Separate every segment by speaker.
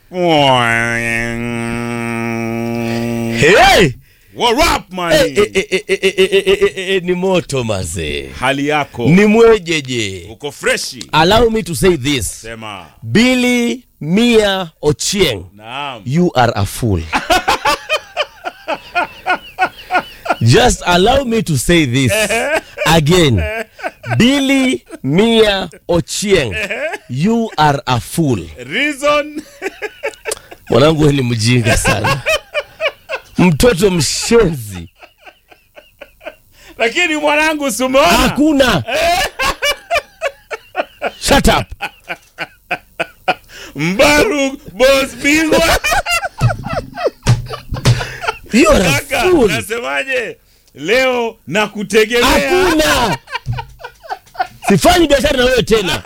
Speaker 1: Hey!
Speaker 2: What up, man?
Speaker 1: Eh, eh, eh, eh, eh, eh, eh, eh, eh, eh, ni moto mazee
Speaker 2: Hali yako
Speaker 1: ni mwejeje
Speaker 2: uko freshi?
Speaker 1: allow me to say this
Speaker 2: Sema
Speaker 1: billy mia ochieng
Speaker 2: naam.
Speaker 1: you are a fool just allow me to say this again billy mia ochieng you are a fool
Speaker 2: Reason
Speaker 1: mwanangu we ni mjinga sana mtoto mshenzi
Speaker 2: lakini mwanangu, si umeona
Speaker 1: hakuna shut up
Speaker 2: Mbaru boss bingwa
Speaker 1: you are a
Speaker 2: kaka,
Speaker 1: fool
Speaker 2: nasemaje leo na kutegemea
Speaker 1: hakuna sifanyi biashara na wewe tena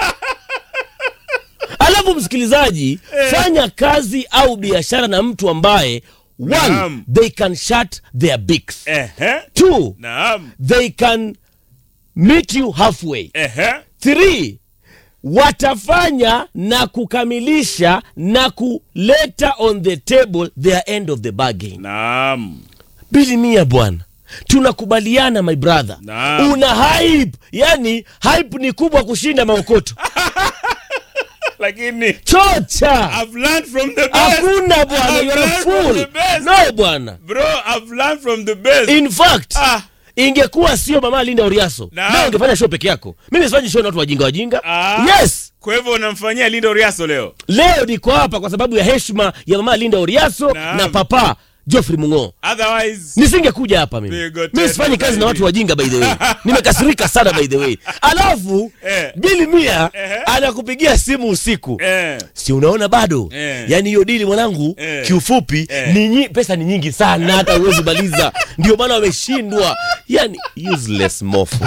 Speaker 1: alafu msikilizaji fanya kazi au biashara na mtu ambaye one
Speaker 2: Naam.
Speaker 1: they can shut their bigs
Speaker 2: Ehe,
Speaker 1: two
Speaker 2: naam.
Speaker 1: they can meet you halfway
Speaker 2: Ehe,
Speaker 1: three watafanya na kukamilisha na kuleta on the table their end of the bargain
Speaker 2: naam.
Speaker 1: bili mia bwana tunakubaliana my brother
Speaker 2: Naam.
Speaker 1: una hype yani hype ni kubwa kushinda maokoto
Speaker 2: Lakini
Speaker 1: chocha
Speaker 2: I've learned from the best.
Speaker 1: hakuna bwana
Speaker 2: I've
Speaker 1: you're a
Speaker 2: learned from
Speaker 1: fool
Speaker 2: the best.
Speaker 1: no bwana
Speaker 2: Bro, I've learned from the best.
Speaker 1: in fact
Speaker 2: Ah.
Speaker 1: ingekuwa sio mama linda oriaso
Speaker 2: Naam.
Speaker 1: leo ungefanya show peke yako mimi sifanyi show na watu wajinga wajinga
Speaker 2: Ah.
Speaker 1: yes
Speaker 2: Kwa hivyo unamfanyia Lindo Riaso leo.
Speaker 1: leo niko hapa kwa sababu ya heshima ya mama linda oriaso
Speaker 2: Naam.
Speaker 1: na papa Geoffrey Mungo
Speaker 2: Otherwise,
Speaker 1: nisingekuja hapa mimi
Speaker 2: Pigo
Speaker 1: mimi
Speaker 2: tena
Speaker 1: sifanyi kazi na
Speaker 2: zaidi.
Speaker 1: watu wajinga by the way nimekasirika sana by the way alafu
Speaker 2: Eh.
Speaker 1: bili mia
Speaker 2: Ehe.
Speaker 1: anakupigia simu usiku
Speaker 2: eh,
Speaker 1: si unaona bado
Speaker 2: Eh.
Speaker 1: yaani hiyo dili mwanangu
Speaker 2: Eh.
Speaker 1: kiufupi
Speaker 2: Eh.
Speaker 1: ni nyi, pesa ni nyingi sana hata huwezi maliza ndio maana wameshindwa yani useless mofo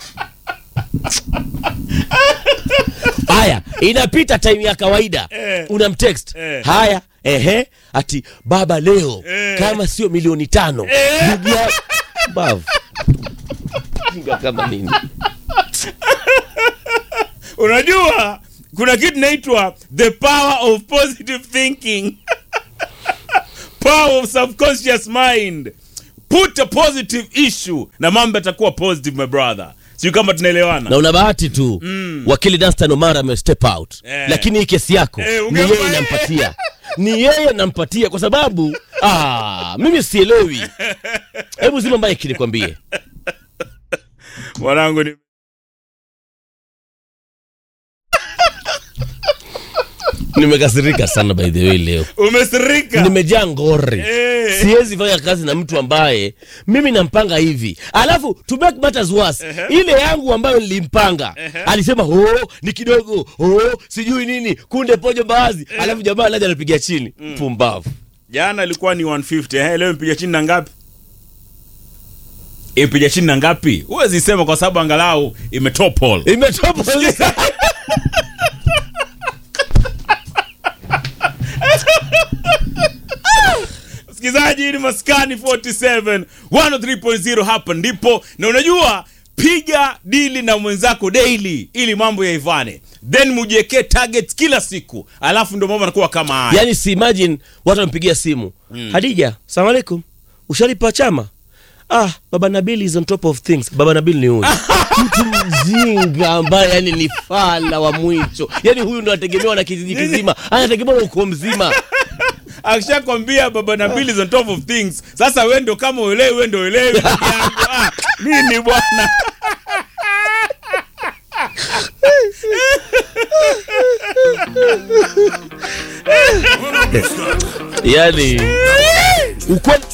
Speaker 1: haya inapita time ya kawaida
Speaker 2: Eh.
Speaker 1: unamtext
Speaker 2: Eh.
Speaker 1: haya ehe ati baba leo
Speaker 2: Eh.
Speaker 1: kama sio milioni tano
Speaker 2: Eh.
Speaker 1: ndugu ya bavu jinga kama nini
Speaker 2: unajua kuna kitu inaitwa the power of positive thinking power of subconscious mind put a positive issue na mambo yatakuwa positive my brother siu kama tunaelewana
Speaker 1: na una bahati tu mm. wakili Danstan Omar ame step out
Speaker 2: Eh.
Speaker 1: lakini hii kesi yako
Speaker 2: Eh,
Speaker 1: ni
Speaker 2: ungempa
Speaker 1: yeye
Speaker 2: yeye.
Speaker 1: nampatia ni yeye nampatia kwa sababu ah, mimi sielewi hebu zima mbaye kinikwambie
Speaker 2: mwanangu ni
Speaker 1: nimekasirika sana by the way leo
Speaker 2: umesirika
Speaker 1: nimejaa ngori
Speaker 2: Eh.
Speaker 1: siwezi fanya kazi na mtu ambaye mimi nampanga hivi alafu to make matters worse ile yangu ambayo nilimpanga alisema oh, ni kidogo oh, sijui nini kunde pojo mbaazi alafu jamaa laja anapiga chini pumbavu
Speaker 2: jana ilikuwa ni 150 eh, leo mpiga chini na ngapi ipiga chini na ngapi huwezi sema kwa sababu angalau imetopol
Speaker 1: imetopa
Speaker 2: msikilizaji ni maskani 47 103.0 hapa ndipo na unajua piga dili na mwenzako daily ili mambo yaivane then mujiekee targets kila siku alafu ndio mambo anakuwa kama haya
Speaker 1: yani si imagine watu wampigia simu hadija salamu alaikum ushalipa chama ah baba nabil is on top of things baba nabil ni huyu mtu mjinga ambaye yani ni fala wa mwicho yani huyu ndo anategemewa na kijiji kizima anategemewa na ukoo mzima
Speaker 2: akishakwambia baba na Bill is on top of things sasa we ndo kama uelewi we ndo uelewi ndugu yangu. ah, nini bwana
Speaker 1: yani ukweli